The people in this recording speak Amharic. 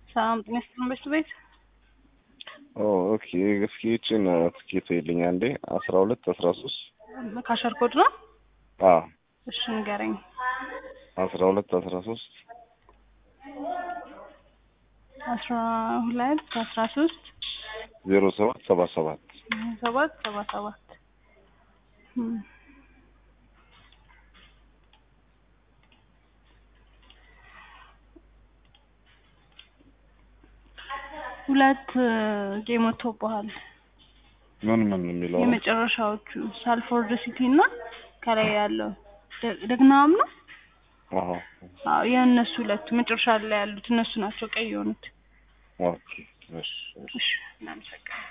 ሰላም ጤና ይስጥልን በሽቱ ቤት ኦኬ እስኪ ይችን ትኬት ይልኝ አንዴ አስራ ሁለት አስራ ሶስት ካሸር ኮድ ነው። አ እሺ ንገረኝ። አስራ ሁለት አስራ ሶስት አስራ ሁለት አስራ ሶስት ዜሮ ሰባት ሰባ ሰባት ሰባት ሰባ ሰባት እም። ሁለት ጌም ወጥቶብሃል። ምን ምን የሚለው ነው? የመጨረሻዎቹ ሳልፎርድ ሲቲ እና ከላይ ያለው ደ- ደግናም ነው። አዎ አዎ የእነሱ ሁለቱ መጨረሻ ላይ ያሉት እነሱ ናቸው ቀይ የሆኑት። ኦኬ እሺ እሺ እሺ እናመሰግናለን።